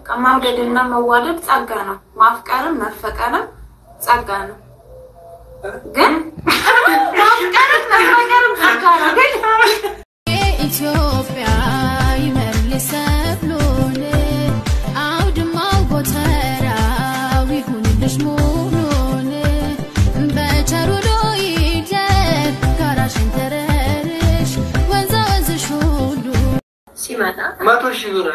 መውደድና መዋደድ ጸጋ ነው። ማፍቀርም መፈቀርም ጸጋ ነው። ግን ማፍቀርም መፈቀርም ጸጋ ነው። ግን ኢትዮጵያ ይመልስ ሰብሉን አውድማው ጎተራው ይሁንልሽ ሙሉን በቸሩ ይደር ጋራሽን ተረርሽ ወንዛ ወንዝሽ ሁሉ ሲመጣ መቶ ሺህ ብር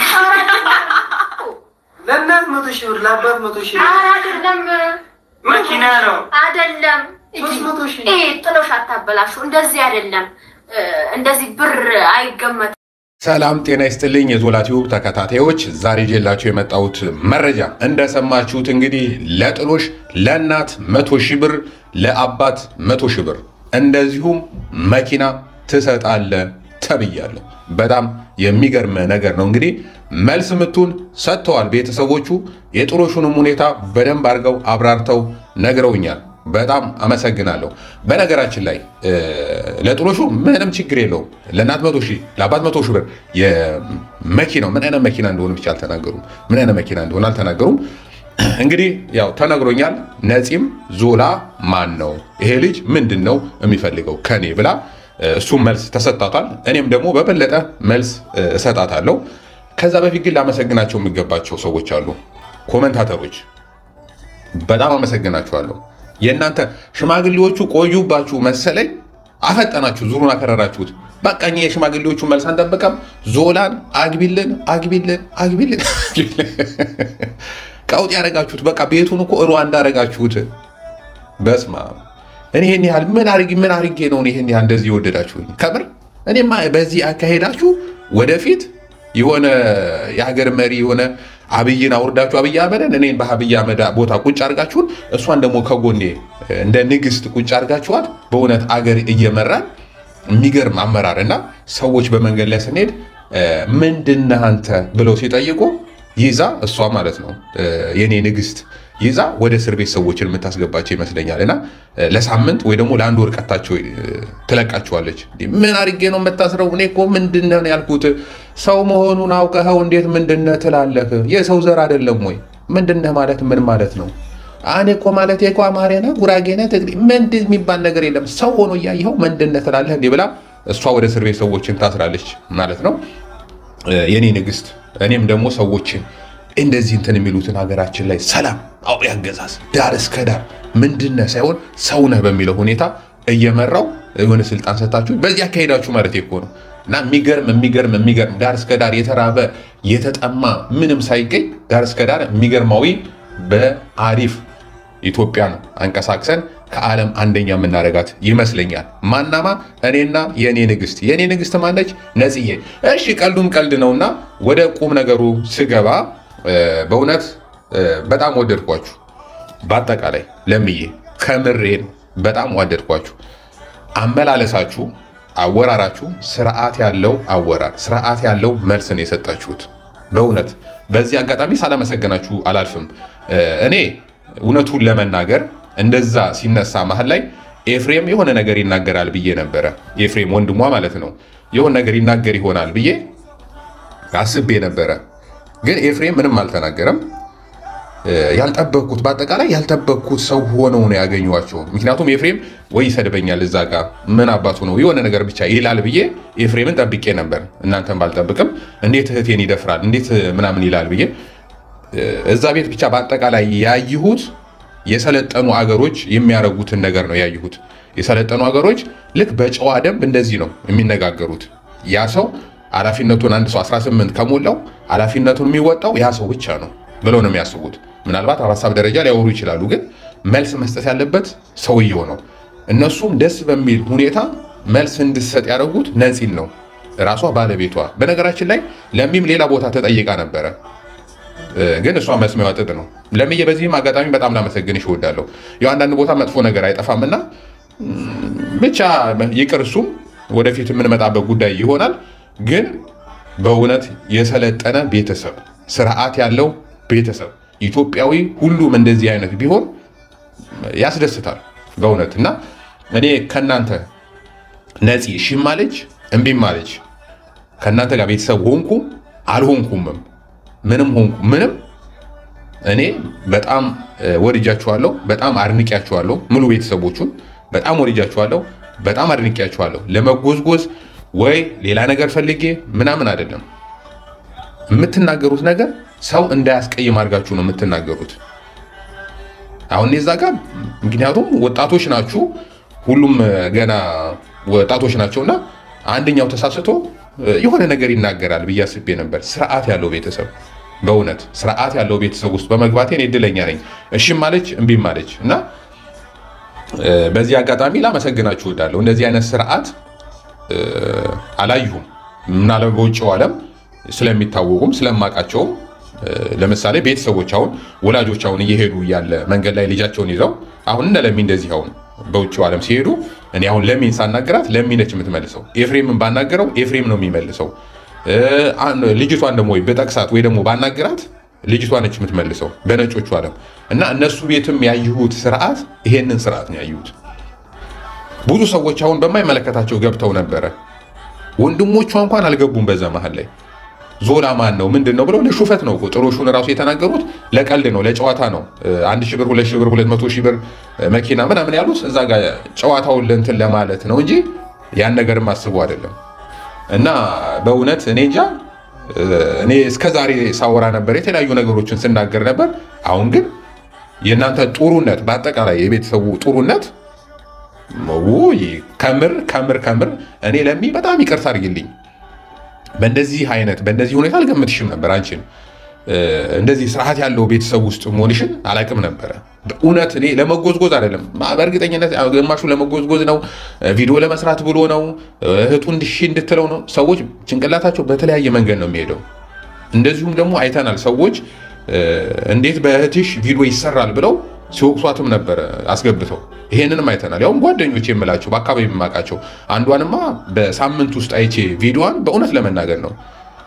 ለእናት መቶ ሺህ ብር ለአባት መቶ ሺህ ብር ኧረ አይደለም መኪና ነው። አይደለም ሶስት መቶ ሺህ ይሄ ጥሎሽ አታበላሹ። እንደዚህ አይደለም እ፣ እንደዚህ ብር አይገመትም። ሰላም ጤና ይስጥልኝ የዞላ ቲዩብ ተከታታዮች፣ ዛሬ ጄላችሁ የመጣሁት መረጃ እንደሰማችሁት እንግዲህ ለጥሎሽ ለእናት መቶ ሺህ ብር ለአባት መቶ ሺህ ብር እንደዚሁም መኪና ትሰጣለ ተብያለሁ። በጣም የሚገርም ነገር ነው። እንግዲህ መልስ ምቱን ሰጥተዋል ቤተሰቦቹ። የጥሎሹንም ሁኔታ በደንብ አድርገው አብራርተው ነግረውኛል። በጣም አመሰግናለሁ። በነገራችን ላይ እ፣ ለጥሎሹ ምንም ችግር የለውም። ለእናት መቶ ሺህ ለአባት መቶ ሺህ ብር የመኪናው ምን አይነት መኪና እንደሆነ ብቻ አልተናገሩም። ምን አይነት መኪና እንደሆነ አልተናገሩም። እንግዲህ ያው ተነግሮኛል። ነፂም ዞላ ማን ነው ይሄ ልጅ ምንድን ነው የሚፈልገው ከኔ ብላ እ፣ እሱም መልስ ተሰጥቷታል። እኔም ደግሞ በበለጠ መልስ እ፣ እሰጣታለሁ። ከዛ በፊት ግን ላመሰግናቸው የሚገባቸው ሰዎች አሉ። ኮመንታተሮች በጣም አመሰግናችኋለሁ። የእናንተ ሽማግሌዎቹ ቆዩባችሁ መሰለኝ፣ አፈጠናችሁ፣ ዙሩን አከረራችሁት። በቃ እኛ የሽማግሌዎቹ መልስ አንጠብቀም። ዞላን አግቢልን፣ አግቢልን፣ አግቢልን ቀውጥ ያደረጋችሁት። በቃ ቤቱን እኮ ሩዋንዳ አደረጋችሁት። በስማ እኔ ይህን ያህል ምን አርጌ ምን አርጌ ነው እኔ ይህን ያህል እንደዚህ የወደዳችሁኝ? ከምር እኔማ በዚህ አካሄዳችሁ ወደፊት የሆነ የሀገር መሪ የሆነ አብይን አውርዳችሁ አብይ አህመድን እኔን በአብይ አህመድ ቦታ ቁጭ አድርጋችሁን እሷን ደግሞ ከጎኔ እንደ ንግስት ቁጭ አድርጋችኋት በእውነት አገር እየመራን የሚገርም አመራር እና ሰዎች በመንገድ ላይ ስንሄድ ምንድነህ አንተ ብለው ሲጠይቁ ይዛ እሷ ማለት ነው የኔ ንግስት ይዛ ወደ እስር ቤት ሰዎችን የምታስገባቸው ይመስለኛል። እና ለሳምንት ወይ ደግሞ ለአንድ ወር ቀጣቸው ትለቃቸዋለች። ምን አድርጌ ነው የምታስረው? እኔ እኮ ምንድነህ ነው ያልኩት። ሰው መሆኑን አውቀኸው እንዴት ምንድነህ ትላለህ? የሰው ዘር አይደለም ወይ? ምንድነህ ማለት ምን ማለት ነው? እኔ እኮ ማለት እኮ አማርኛ ነህ፣ ጉራጌ ነህ፣ ትግሬ ምንድን የሚባል ነገር የለም። ሰው ሆኖ እያየኸው ምንድነህ ትላለህ? እንዲህ ብላ እሷ ወደ እስር ቤት ሰዎችን ታስራለች ማለት ነው የኔ ንግስት። እኔም ደግሞ ሰዎችን እንደዚህ እንትን የሚሉትን ሀገራችን ላይ ሰላም አውሬ አገዛዝ ዳር እስከ ዳር ምንድነህ ሳይሆን ሰውነህ በሚለው ሁኔታ እየመራው የሆነ ስልጣን ሰጣችሁ በዚህ አካሄዳችሁ ማለት እኮ ነው። እና የሚገርም የሚገርም የሚገርም ዳር እስከ ዳር የተራበ የተጠማ ምንም ሳይገኝ ዳር እስከ ዳር የሚገርማዊ በአሪፍ ኢትዮጵያን አንቀሳቅሰን ከዓለም አንደኛ የምናደርጋት ይመስለኛል። ማናማ እኔና የእኔ ንግስት። የእኔ ንግስት ማነች? ነጽዬ። እሺ ቀልዱም ቀልድ ነውና ወደ ቁም ነገሩ ስገባ በእውነት በጣም ወደድኳችሁ። በአጠቃላይ ለምዬ ከምሬን በጣም ወደድኳችሁ። አመላለሳችሁ፣ አወራራችሁ ስርዓት ያለው አወራር፣ ስርዓት ያለው መልስን የሰጣችሁት በእውነት በዚህ አጋጣሚ ሳላመሰገናችሁ አላልፍም። እኔ እውነቱን ለመናገር እንደዛ ሲነሳ መሀል ላይ ኤፍሬም የሆነ ነገር ይናገራል ብዬ ነበረ። ኤፍሬም ወንድሟ ማለት ነው የሆነ ነገር ይናገር ይሆናል ብዬ አስቤ ነበረ። ግን ኤፍሬም ምንም አልተናገረም። ያልጠበቅኩት በአጠቃላይ ያልጠበቅኩት ሰው ሆነው ነው ያገኟቸው። ምክንያቱም ኤፍሬም ወይ ይሰድበኛል እዛ ጋ ምን አባቱ ነው የሆነ ነገር ብቻ ይላል ብዬ ኤፍሬምን ጠብቄ ነበር። እናንተን ባልጠብቅም እንዴት እህቴን ይደፍራል እንዴት ምናምን ይላል ብዬ እዛ ቤት ብቻ በአጠቃላይ ያየሁት የሰለጠኑ አገሮች የሚያደርጉትን ነገር ነው ያየሁት። የሰለጠኑ አገሮች ልክ በጨዋ ደንብ እንደዚህ ነው የሚነጋገሩት። ያ ሰው ኃላፊነቱን አንድ ሰው 18 ከሞላው ኃላፊነቱን የሚወጣው ያ ሰው ብቻ ነው ብለው ነው የሚያስቡት። ምናልባት በሀሳብ ደረጃ ሊያወሩ ይችላሉ፣ ግን መልስ መስጠት ያለበት ሰውየው ነው። እነሱም ደስ በሚል ሁኔታ መልስ እንድሰጥ ያደረጉት ነፂን ነው ራሷ ባለቤቷ። በነገራችን ላይ ለሚም ሌላ ቦታ ተጠይቃ ነበረ ግን እሷ መስሚያዋ ጥጥ ነው። ለምዬ በዚህም አጋጣሚ በጣም ላመሰግንሽ እወዳለሁ። ያው አንዳንድ ቦታ መጥፎ ነገር አይጠፋምና ብቻ ይቅር፣ እሱም ወደፊት የምንመጣበት ጉዳይ ይሆናል። ግን በእውነት የሰለጠነ ቤተሰብ፣ ስርዓት ያለው ቤተሰብ ኢትዮጵያዊ ሁሉም እንደዚህ አይነት ቢሆን ያስደስታል በእውነት እና እኔ ከእናንተ ነፂ እሺም አለች እምቢም አለች ከእናንተ ጋር ቤተሰብ ሆንኩም አልሆንኩምም ምንም ሆንኩ ምንም እኔ በጣም እ፣ ወድጃችኋለሁ፣ በጣም አድንቂያችኋለሁ። ሙሉ ቤተሰቦቹን በጣም ወድጃችኋለሁ፣ በጣም አድንቂያችኋለሁ። ለመጎዝጎዝ ወይ ሌላ ነገር ፈልጌ ምናምን አይደለም። የምትናገሩት ነገር ሰው እንዳያስቀይም አድርጋችሁ ነው የምትናገሩት። አሁን እዛ ጋር ምክንያቱም ወጣቶች ናችሁ፣ ሁሉም እ፣ ገና ወጣቶች ናቸውና አንደኛው ተሳስቶ እ፣ የሆነ ነገር ይናገራል ብዬ አስቤ ነበር። ስርዓት ያለው ቤተሰብ በእውነት ስርዓት ያለው ቤተሰብ ውስጥ በመግባቴ እኔ እድለኛ ነኝ። እሺም ማለች እምቢም ማለች እና እ፣ በዚህ አጋጣሚ ላመሰግናችሁ እወዳለሁ። እንደዚህ አይነት ስርዓት እ፣ አላየሁም። ምናለ በውጭው ዓለም ስለሚታወቁም ስለማውቃቸውም እ፣ ለምሳሌ ቤተሰቦች አሁን ወላጆች አሁን እየሄዱ እያለ መንገድ ላይ ልጃቸውን ይዘው አሁን እነ ለሚ እንደዚህ አሁን በውጭው ዓለም ሲሄዱ እኔ አሁን ለሚን ሳናገራት ለሚ ነች የምትመልሰው። ኤፍሬምን ባናገረው ኤፍሬም ነው የሚመልሰው። እ፣ አን- ልጅቷን ደግሞ ወይ በጠቅሳት ወይ ደግሞ ባናገራት ልጅቷ ነች የምትመልሰው በነጮቹ ዓለም እና እነሱ ቤትም ያየሁት ስርዓት ይሄንን ስርዓት ነው ያየሁት። ብዙ ሰዎች አሁን በማይመለከታቸው ገብተው ነበረ። ወንድሞቿ እንኳን አልገቡም። በዛ መሀል ላይ ዞላ ማን ነው ምንድን ነው ብለው ለሹፈት ነው እኮ ጥሩሹን ራሱ የተናገሩት ለቀልድ ነው ለጨዋታ ነው። እ፣ አንድ ሺህ ብር ሁለት ሺህ ብር ሁለት መቶ ሺህ ብር እ፣ መኪና ምናምን ያሉት እዛ ጋር ጨዋታውን ለእንትን ለማለት ነው እንጂ ያን ነገርም አስቡ አይደለም። እና በእውነት እኔ እንጃ እ፣ እኔ እስከ ዛሬ ሳወራ ነበር የተለያዩ ነገሮችን ስናገር ነበር። አሁን ግን የእናንተ ጥሩነት በአጠቃላይ የቤተሰቡ ጥሩነት ውይ ከምር ከምር ከምር እኔ ለሚ በጣም ይቅርታ አድርጊልኝ። በእንደዚህ አይነት በእንደዚህ ሁኔታ አልገምትሽም ነበር አንቺን እ፣ እንደዚህ ስርዓት ያለው ቤተሰብ ውስጥ መሆንሽን አላቅም ነበረ። በእውነት እኔ ለመጎዝጎዝ አይደለም፣ በእርግጠኝነት ግማሹ ለመጎዝጎዝ ነው፣ ቪዲዮ ለመስራት ብሎ ነው፣ እህቱ እንድሺ እንድትለው ነው። ሰዎች ጭንቅላታቸው በተለያየ መንገድ ነው የሚሄደው። እንደዚሁም ደግሞ አይተናል ሰዎች እ፣ እንዴት በእህትሽ ቪዲዮ ይሰራል ብለው ሲወቅሷትም ነበረ አስገብተው። ይሄንንም አይተናል። ያውም ጓደኞች የምላቸው በአካባቢ የማውቃቸው አንዷንማ በሳምንት ውስጥ አይቼ ቪዲዮዋን በእውነት ለመናገር ነው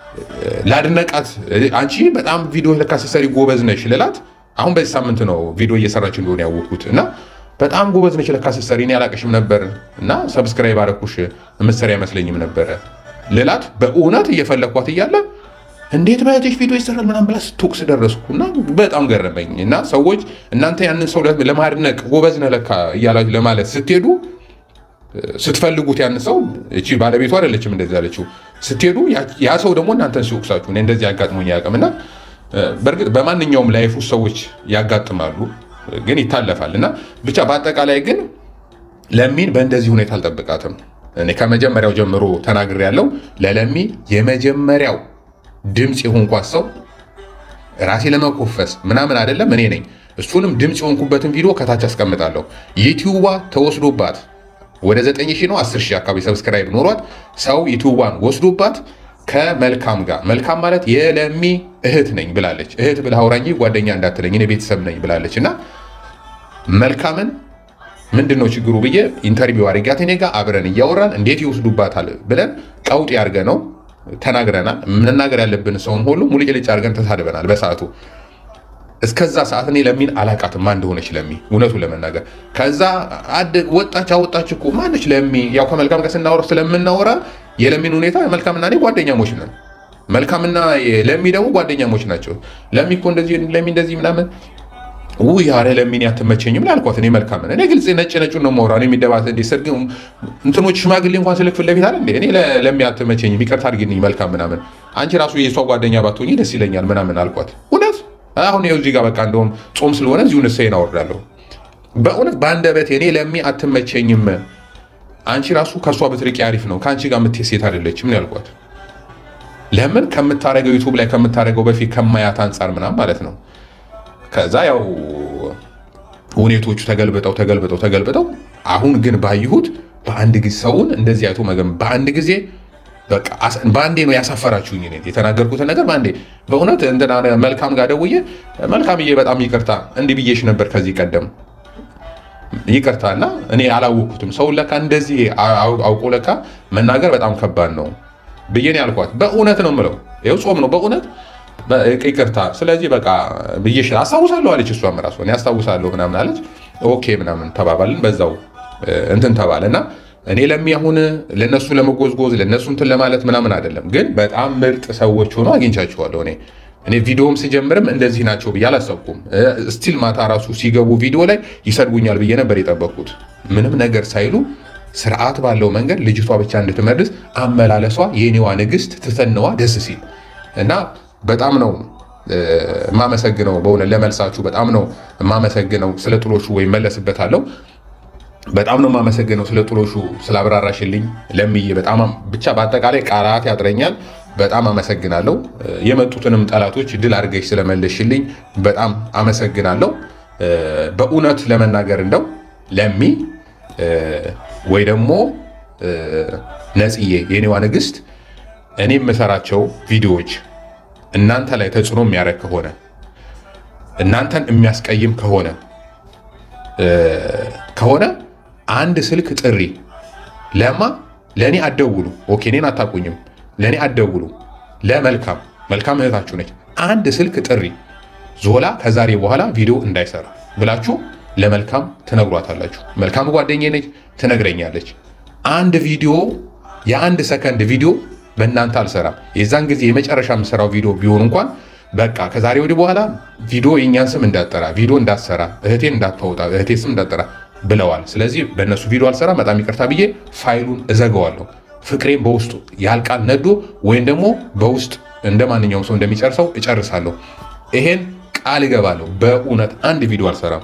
ላድነቃት አንቺ በጣም ቪዲዮ ለካ ስትሰሪ ጎበዝ ነሽ ልላት። አሁን በዚህ ሳምንት ነው ቪዲዮ እየሰራች እንደሆነ ያወቅኩት እና በጣም ጎበዝ ነሽ ለካ ስትሰሪ እኔ አላቅሽም ነበር እና ሰብስክራይብ አረኩሽ የምትሰሪ አይመስለኝም ነበረ ልላት። በእውነት እየፈለኳት እያለ እንዴት በእህትሽ ቪዲዮ ይሰራል ምናምን ብላ ስትወቅስ ደረስኩ እና በጣም ገረመኝ። እና ሰዎች እናንተ ያንን ሰው ለማድነቅ ጎበዝ ነህ ለካ እያላችሁ ለማለት ስትሄዱ ስትፈልጉት ያን ሰው እቺ ባለቤቱ አይደለችም እንደዚህ ያለችው ስትሄዱ ያ ሰው ደግሞ እናንተን ሲወቅሳችሁ እኔ እንደዚህ ያጋጥሞኝ አያውቅም። እና በእርግጥ በማንኛውም ላይፍ ውስጥ ሰዎች ያጋጥማሉ፣ ግን ይታለፋል። እና ብቻ በአጠቃላይ ግን ለሚን በእንደዚህ ሁኔታ አልጠብቃትም። እኔ ከመጀመሪያው ጀምሮ ተናግሬ ያለው ለለሚ የመጀመሪያው ድምፅ የሆንኳት ሰው ራሴ ለመኮፈስ ምናምን አይደለም እኔ ነኝ። እሱንም ድምፅ የሆንኩበትን ቪዲዮ ከታች አስቀምጣለሁ። ዩቲዩቧ ተወስዶባት ወደ 9 ሺህ ነው 10 ሺህ አካባቢ ሰብስክራይብ ኖሯት ሰው ዩቲዩቧን ወስዶባት ከመልካም ጋር መልካም ማለት የለሚ እህት ነኝ ብላለች። እህት ብለህ አውራኝ ጓደኛ እንዳትለኝ እኔ ቤተሰብ ነኝ ብላለች። እና መልካምን ምንድን ነው ችግሩ ብዬ ኢንተርቪው አድርጊያት እኔ ጋር አብረን እያወራን እንዴት ይወስዱባታል ብለን ቀውጥ ያርገ ነው ተናግረናል። መናገር ያለብን ሰውን ሁሉ ሙልጭልጭ አድርገን ተሳድበናል በሰዓቱ። እስከዛ ሰዓት እኔ ለሚን አላቃትም ማን እንደሆነች ለሚ እውነቱን ለመናገር ከዛ ወጣች አወጣች እኮ ማነች ለሚ ያው ከመልካም ጋር ስናወራ ስለምናወራ የለሚን ሁኔታ መልካምና እኔ ጓደኛሞች ነን መልካምና ለሚ ደግሞ ጓደኛሞች ናቸው ለሚ እኮ እንደዚህ ለሚ እንደዚህ ምናምን ውይ ኧረ ለሚን አትመቸኝም ላልኳት እኔ መልካምን እኔ ግልጽ ነጭ ነጩን ነው የማወራው እኔ የሚደባት እንደ ሰርግ እንትኖች ሽማግሌ እንኳን ስልክ ፊት ለፊት አለ እንዴ እኔ ለሚ አትመቸኝም ይቅርታ አድርጊልኝ መልካም ምናምን አንቺ ራሱ የእሷ ጓደኛ ባትሆኚ ደስ ይለኛል ምናምን አልኳት እውነት አሁን ይኸው እዚህ ጋር በቃ እንደውም ጾም ስለሆነ እዚሁ ንስሐዬን አወርዳለሁ። በእውነት በአንደበቴ እኔ ለሚ አትመቸኝም፣ አንቺ ራሱ ከእሷ ብትርቂ አሪፍ ነው፣ ከአንቺ ጋር የምትሄድ ሴት አይደለችም ያልኳት። ለምን ከምታደርገው ዩቱብ ላይ ከምታደርገው በፊት ከማያት አንጻር ምናምን ማለት ነው። ከዛ ያው ሁኔቶቹ ተገልብጠው ተገልብጠው ተገልብጠው አሁን ግን ባየሁት በአንድ ጊዜ ሰውን እንደዚህ አይቶ መገም በአንድ ጊዜ በአንዴ ነው ያሳፈራችሁኝ። እኔ የተናገርኩትን ነገር በአንዴ በእውነት እንትና መልካም ጋር ደውዬ መልካምዬ በጣም ይቅርታ እንዲህ ብዬሽ ነበር ከዚህ ቀደም ይቅርታ እና እኔ አላወቅኩትም። ሰውን ለካ እንደዚህ አውቆ ለካ መናገር በጣም ከባድ ነው ብዬ ነው ያልኳት። በእውነት ነው የምለው ይኸው ጾም ነው በእውነት ይቅርታ። ስለዚህ በቃ ብዬሽ አስታውሳለሁ አለች። እሷም ራሷ እኔ አስታውሳለሁ ምናምን አለች። ኦኬ ምናምን ተባባልን። በዛው እንትን ተባለ እና እኔ ለሚ አሁን ለነሱ ለመጎዝጎዝ ለነሱ እንትን ለማለት ምናምን አይደለም፣ ግን በጣም ምርጥ ሰዎች ሆኖ አግኝቻቸዋለሁ። እኔ እኔ ቪዲዮም ስጀምርም እንደዚህ ናቸው ብዬ አላሰብኩም። ስቲል ማታ ራሱ ሲገቡ ቪዲዮ ላይ ይሰድቡኛል ብዬ ነበር የጠበቅኩት። ምንም ነገር ሳይሉ ስርዓት ባለው መንገድ ልጅቷ ብቻ እንድትመልስ አመላለሷ የኔዋ ንግስት ትተነዋ ደስ ሲል እና በጣም ነው የማመሰግነው። በእውነት ለመልሳችሁ በጣም ነው የማመሰግነው። ስለ ጥሎሹ ወይም መለስበታለሁ በጣም ነው የማመሰግነው ስለ ጥሎሹ ስላብራራሽልኝ ለምዬ በጣም ብቻ በአጠቃላይ ቃላት ያጥረኛል። በጣም አመሰግናለሁ። የመጡትንም ጠላቶች ድል አድርገሽ ስለመለሽልኝ በጣም አመሰግናለሁ። በእውነት ለመናገር እንደው ለሚ ወይ ደግሞ ነጽዬ የኔዋ ንግስት እኔ የምሰራቸው ቪዲዮዎች እናንተ ላይ ተጽዕኖ የሚያደርግ ከሆነ እናንተን የሚያስቀይም ከሆነ ከሆነ አንድ ስልክ ጥሪ ለማ ለእኔ አደውሉ። ኦኬ እኔን አታውቁኝም፣ ለእኔ አደውሉ። ለመልካም መልካም እህታችሁ ነች። አንድ ስልክ ጥሪ ዞላ ከዛሬ በኋላ ቪዲዮ እንዳይሰራ ብላችሁ ለመልካም ትነግሯታላችሁ። መልካም ጓደኛዬ ነች፣ ትነግረኛለች። አንድ ቪዲዮ የአንድ ሰከንድ ቪዲዮ በእናንተ አልሰራም። የዛን ጊዜ የመጨረሻ የምሰራው ቪዲዮ ቢሆን እንኳን በቃ ከዛሬ ወዲህ በኋላ ቪዲዮ የእኛን ስም እንዳጠራ ቪዲዮ እንዳትሰራ እህቴን እንዳታወጣ እህቴ ስም እንዳጠራ ብለዋል። ስለዚህ በእነሱ ቪዲዮ አልሰራ በጣም ይቅርታ ብዬ ፋይሉን እዘገዋለሁ። ፍቅሬን በውስጡ ያልቃል ነዶ ወይም ደግሞ በውስጥ እንደ ማንኛውም ሰው እንደሚጨርሰው እጨርሳለሁ። ይሄን ቃል እገባለሁ። በእውነት አንድ ቪዲዮ አልሰራም።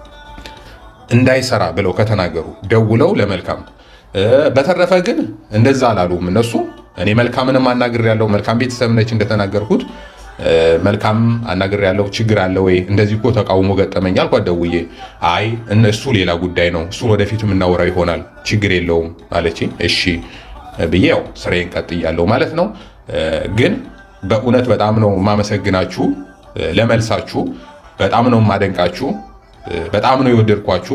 እንዳይሰራ ብለው ከተናገሩ ደውለው ለመልካም በተረፈ ግን እንደዛ አላሉም እነሱ። እኔ መልካምንም አናግር ያለው መልካም ቤተሰብ ነች እንደተናገርኩት መልካም አናግር ያለው ችግር አለ ወይ እንደዚህ እኮ ተቃውሞ ገጠመኝ አልኳት ደውዬ። አይ እነሱ ሌላ ጉዳይ ነው እሱን ወደፊት የምናወራው ይሆናል ችግር የለውም አለችኝ። እሺ ብዬ ያው ስራዬን ቀጥያለሁ ማለት ነው። ግን በእውነት በጣም ነው የማመሰግናችሁ ለመልሳችሁ፣ በጣም ነው የማደንቃችሁ፣ በጣም ነው የወደድኳችሁ።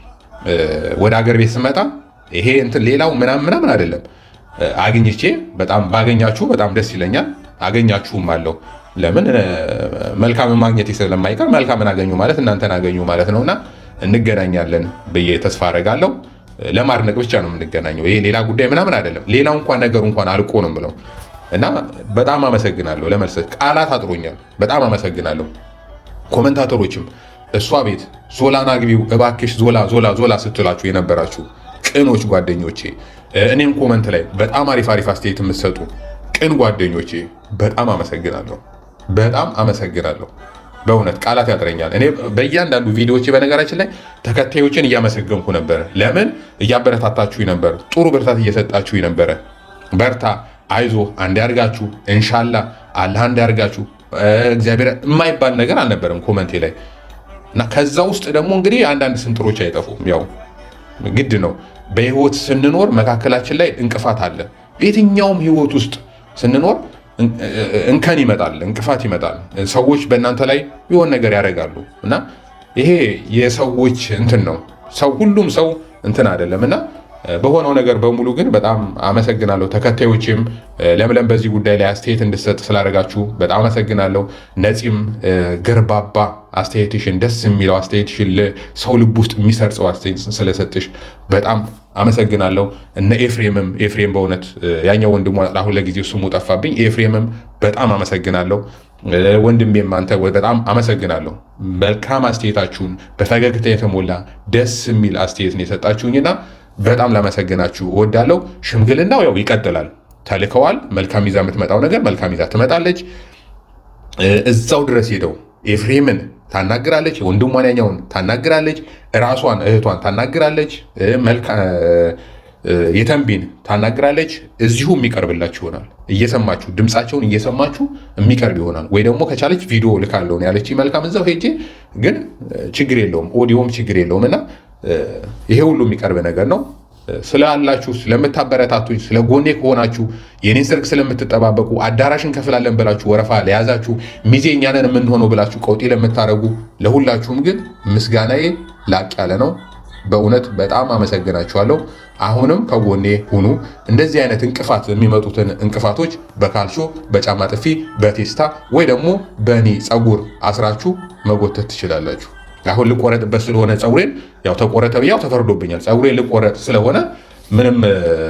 ወደ አገር ቤት ስመጣ ይሄ እንትን ሌላው ምናምን ምናምን አይደለም አግኝቼ በጣም ባገኛችሁ በጣም ደስ ይለኛል። አገኛችሁም አለው ለምን መልካምን ማግኘት ስለማይቀር መልካምን አገኙ ማለት እናንተን አገኙ ማለት ነውና እንገናኛለን ብዬ ተስፋ አደርጋለሁ። ለማድነቅ ብቻ ነው የምንገናኘው። ይሄ ሌላ ጉዳይ ምናምን አይደለም። ሌላው እንኳን ነገሩ እንኳን አልቆ ነው ብለው እና በጣም አመሰግናለሁ። ለመልስ ቃላት አጥሮኛል። በጣም አመሰግናለሁ። ኮመንታተሮችም እሷ ቤት ዞላን አግቢው እባክሽ ዞላ ዞላ ዞላ ስትላችሁ የነበራችሁ ቅኖች ጓደኞቼ፣ እኔም ኮመንት ላይ በጣም አሪፍ አሪፍ አስተያየት የምትሰጡ ቅን ጓደኞቼ በጣም አመሰግናለሁ። በጣም አመሰግናለሁ። በእውነት ቃላት ያጥረኛል። እኔ በእያንዳንዱ ቪዲዮዎች በነገራችን ላይ ተከታዮችን እያመሰገንኩ ነበረ። ለምን እያበረታታችሁ ነበር፣ ጥሩ ብርታት እየሰጣችሁ ነበረ። በርታ፣ አይዞ፣ አንድ ያርጋችሁ፣ እንሻላ አላህ አንድ ያርጋችሁ፣ እግዚአብሔር የማይባል ነገር አልነበረም ኮመንቴ ላይ እና ከዛ ውስጥ ደግሞ እንግዲህ አንዳንድ ስንጥሮች አይጠፉም። ያው ግድ ነው። በህይወት ስንኖር መካከላችን ላይ እንቅፋት አለ። የትኛውም ህይወት ውስጥ ስንኖር እንከን ይመጣል፣ እንቅፋት ይመጣል። ሰዎች በእናንተ ላይ የሆነ ነገር ያደርጋሉ እና ይሄ የሰዎች እንትን ነው። ሰው ሁሉም ሰው እንትን አይደለም እና በሆነው ነገር በሙሉ ግን በጣም አመሰግናለሁ። ተከታዮችም ለምለም በዚህ ጉዳይ ላይ አስተያየት እንድሰጥ ስላደረጋችሁ በጣም አመሰግናለሁ። ነፂም ገርባባ አስተያየትሽን ደስ የሚለው አስተያየትሽን ሰው ልብ ውስጥ የሚሰርጸው አስተያየት ስለሰጥሽ በጣም አመሰግናለሁ። እነ ኤፍሬምም ኤፍሬም በእውነት ያኛው ወንድሟ አሁን ለጊዜው ስሙ ጠፋብኝ። ኤፍሬምም በጣም አመሰግናለሁ። ወንድሜም አንተ በጣም አመሰግናለሁ። መልካም አስተያየታችሁን በፈገግታ የተሞላ ደስ የሚል አስተያየት ነው የሰጣችሁኝና በጣም ላመሰግናችሁ እወዳለሁ። ሽምግልናው ያው ይቀጥላል። ተልከዋል። መልካም ይዛ የምትመጣው ነገር መልካም ይዛ ትመጣለች። እዛው ድረስ ሄደው ኤፍሬምን ታናግራለች፣ ወንድሟን ያኛውን ታናግራለች፣ ራሷን እህቷን ታናግራለች፣ የተንቢን ታናግራለች። እዚሁ የሚቀርብላችሁ ይሆናል። እየሰማችሁ ድምፃቸውን እየሰማችሁ የሚቀርብ ይሆናል። ወይ ደግሞ ከቻለች ቪዲዮ ልካለሁ ያለች መልካም እዛው ሄጄ ግን ችግር የለውም ኦዲዮም ችግር የለውም እና ይሄ ሁሉ የሚቀርብ ነገር ነው። ስላላችሁ ስለምታበረታቱኝ፣ ስለ ጎኔ ከሆናችሁ የኔን ሰርግ ስለምትጠባበቁ አዳራሽ እንከፍላለን ብላችሁ ወረፋ ለያዛችሁ ሚዜ እኛንን የምንሆነው ብላችሁ ቀውጤ ለምታደርጉ ለሁላችሁም ግን ምስጋናዬ ላቅ ያለ ነው። በእውነት በጣም አመሰግናችኋለሁ። አሁንም ከጎኔ ሁኑ። እንደዚህ አይነት እንቅፋት የሚመጡትን እንቅፋቶች በካልሾ በጫማ ጥፊ፣ በቴስታ ወይ ደግሞ በእኔ ፀጉር አስራችሁ መጎተት ትችላላችሁ። አሁን ልቆረጥበት ስለሆነ ፀጉሬን ያው ተቆረጠ ብያው ተፈርዶብኛል። ፀጉሬን ልቆረጥ ስለሆነ ምንም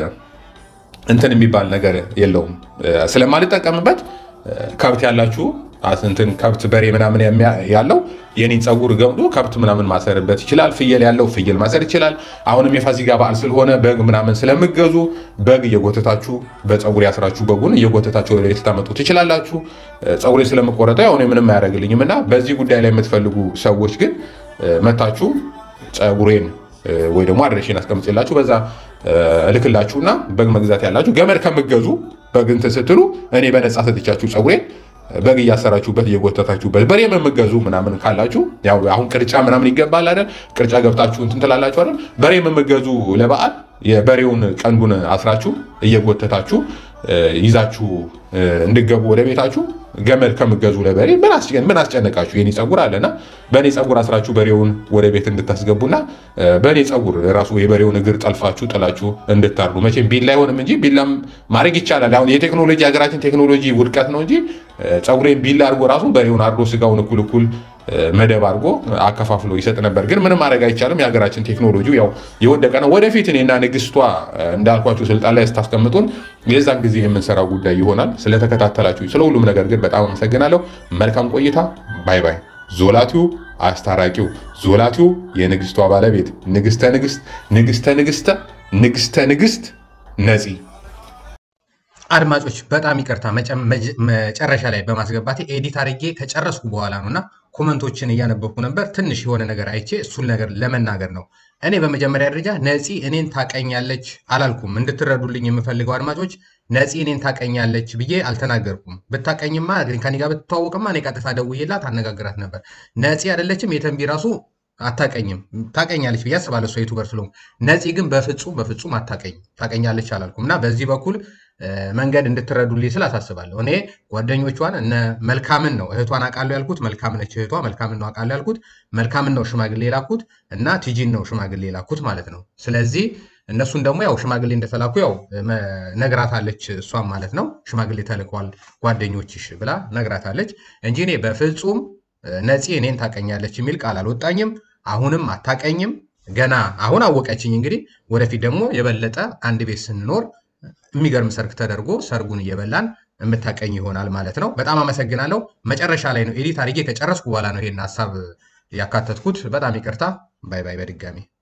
እንትን የሚባል ነገር የለውም ስለማልጠቀምበት ከብት ያላችሁ እንትን ከብት በሬ ምናምን የሚያ- ያለው የኔን ፀጉር ገምዶ ከብት ምናምን ማሰርበት ይችላል። ፍየል ያለው ፍየል ማሰር ይችላል። አሁንም የፋሲካ በዓል ስለሆነ በግ ምናምን ስለምገዙ በግ እየጎተታችሁ በፀጉር ያስራችሁ በጉን እየጎተታችሁ ወደ ቤት ልታመጡ ትችላላችሁ። ፀጉሬ ስለምቆረጠው ያው እኔ ምንም አያደርግልኝም እና በዚህ ጉዳይ ላይ የምትፈልጉ ሰዎች ግን መታችሁ ፀጉሬን ወይ ደግሞ አድሬሽን አስቀምጥላችሁ በዛ እልክላችሁና በግ መግዛት ያላችሁ ገመድ ከምገዙ በግ እንትን ስትሉ እኔ በነፃ ሰጥቻችሁ ፀጉሬን በግ እያሰራችሁበት እየጎተታችሁበት በሬ የምገዙ ምናምን ካላችሁ ያው አሁን ቅርጫ ምናምን ይገባል አይደል? ቅርጫ ገብታችሁ እንትን ትላላችሁ አይደል? በሬ የምገዙ ለበዓል የበሬውን ቀንዱን አስራችሁ እየጎተታችሁ ይዛችሁ እንድገቡ ወደ ቤታችሁ ገመድ ከምገዙ ለበሬ ምን አስጨን- ምን አስጨነቃችሁ? የኔ ፀጉር አለና በእኔ ፀጉር አስራችሁ በሬውን ወደ ቤት እንድታስገቡና በእኔ ፀጉር ራሱ የበሬውን እግር ጠልፋችሁ ጥላችሁ እንድታርዱ። መቼም ቢላ አይሆንም እንጂ ቢላም ማድረግ ይቻላል። አሁን የቴክኖሎጂ ሀገራችን ቴክኖሎጂ ውድቀት ነው እንጂ ፀጉሬን ቢላ አድርጎ ራሱ በሬውን አርዶ ስጋውን እኩል እኩል መደብ አድርጎ አከፋፍሎ ይሰጥ ነበር። ግን ምንም ማድረግ አይቻልም። የሀገራችን ቴክኖሎጂ ያው የወደቀ ነው። ወደፊት እኔና ንግስቷ እንዳልኳችሁ ስልጣን ላይ ስታስቀምጡን የዛን ጊዜ የምንሰራው ጉዳይ ይሆናል። ስለተከታተላችሁ ስለ ሁሉም ነገር ግን በጣም አመሰግናለሁ። መልካም ቆይታ። ባይ ባይ። ዞላቲው አስታራቂው ዞላቲው የንግስቷ ባለቤት ንግስተ ንግስት ንግስተ ንግስተ ንግስተ ንግስት ነፂ አድማጮች በጣም ይቅርታ መጨ- መጀ- መጨረሻ ላይ በማስገባቴ ኤዲት አድርጌ ከጨረስኩ በኋላ ነው እና ኮመንቶችን እያነበብኩ ነበር። ትንሽ የሆነ ነገር አይቼ እሱን ነገር ለመናገር ነው። እኔ በመጀመሪያ ደረጃ ነፂ እኔን ታቀኛለች አላልኩም። እንድትረዱልኝ የምፈልገው አድማጮች ነፂ እኔን ታቀኛለች ብዬ አልተናገርኩም። ብታቀኝማ ከኔ ጋር ብትተዋወቅማ እኔ ቀጥታ ደውዬላት አነጋግራት ነበር። ነፂ አይደለችም። የተንቢ ራሱ አታቀኝም። ታቀኛለች ብዬ አስባለሁ እሷ ዩቱበር ስለሆንኩ። ነፂ ግን በፍጹም በፍጹም አታቀኝም። ታቀኛለች አላልኩም እና በዚህ በኩል እ፣ መንገድ እንድትረዱልኝ ስል አሳስባለሁ። እኔ ጓደኞቿን እነ መልካምን ነው እህቷን አውቃለሁ ያልኩት፣ መልካም ነች እህቷ፣ መልካምን ነው አውቃለሁ ያልኩት፣ መልካምን ነው ሽማግሌ የላኩት እና ቲጂን ነው ሽማግሌ የላኩት ማለት ነው። ስለዚህ እነሱን ደግሞ ያው ሽማግሌ እንደተላኩ ያው መ- ነግራታለች እሷም ማለት ነው። ሽማግሌ ተልከዋል ጓደኞችሽ ብላ ነግራታለች እንጂ እኔ በፍጹም እ፣ ነፂ እኔን ታቀኛለች የሚል ቃል አልወጣኝም። አሁንም አታቀኝም። ገና አሁን አወቀችኝ። እንግዲህ ወደፊት ደግሞ የበለጠ አንድ ቤት ስንኖር የሚገርም ሰርግ ተደርጎ ሰርጉን እየበላን የምታቀኝ ይሆናል ማለት ነው። በጣም አመሰግናለሁ። መጨረሻ ላይ ነው ኤዲት አድርጌ ከጨረስኩ በኋላ ነው ይሄን ሀሳብ ያካተትኩት። በጣም ይቅርታ። ባይ ባይ በድጋሚ